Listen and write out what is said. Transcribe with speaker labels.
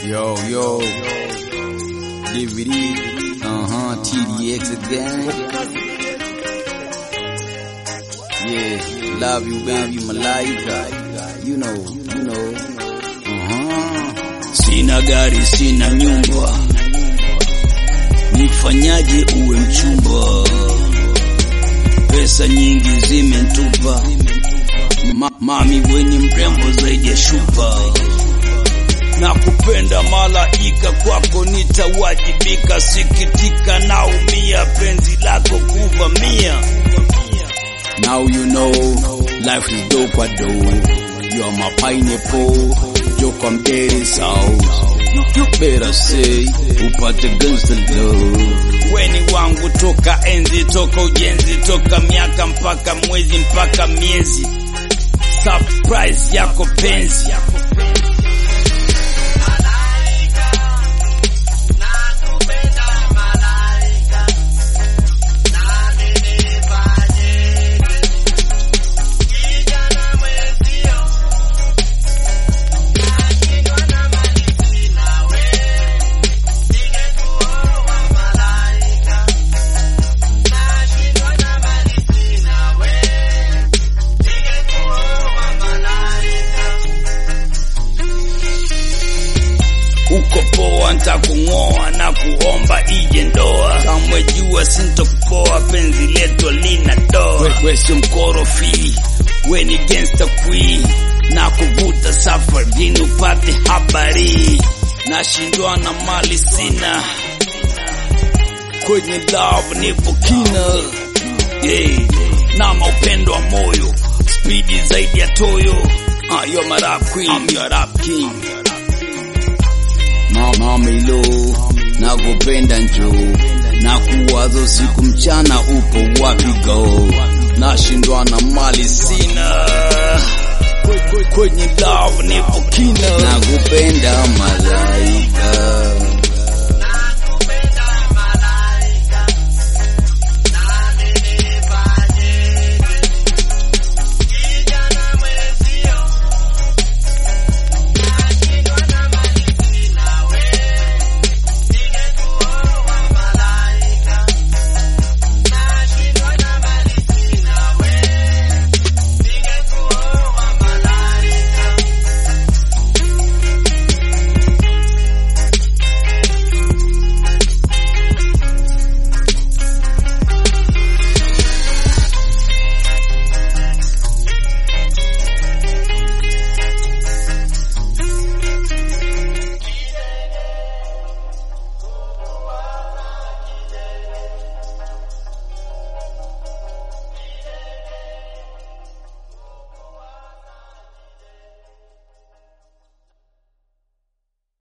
Speaker 1: Yo, yo. DVD. Uh-huh. TDX again. Yeah. Love you, baby. Malaika. You know, you know. Uh-huh.
Speaker 2: Sina gari, sina nyumba, nifanyaje uwe mchumba? Pesa nyingi zimentupa, Ma mami weni mrembo zaidi ya shupa, na kupenda malaika, kwako nitawajibika, sikitika, naumia, penzi lako kuvamia.
Speaker 1: Now you know life is dope kwa do. You are my pineapple. Joke I'm dead south. You better say upate guns to love.
Speaker 2: weni wangu toka enzi toka ujenzi toka miaka mpaka mwezi mpaka miezi surprise yako penzi uko poa ntakung'oa na kuomba ije ndoa kamwe jua sintokupoa penzi letu lina doa we, we sio mkorofi we ni gangsta queen na kuvuta safarini upate habari nashindwa na mali sina kwenye love nipo kina yeah. na maupendo wa moyo spidi zaidi ya toyo ah, you're my rap queen I'm your rap king
Speaker 1: Mami lo, nakupenda njo, na kuwazo siku mchana, upo wapi go?
Speaker 2: nashindwa na mali sina Kwe- kwe- kwenye love nipo kina
Speaker 1: Nakupenda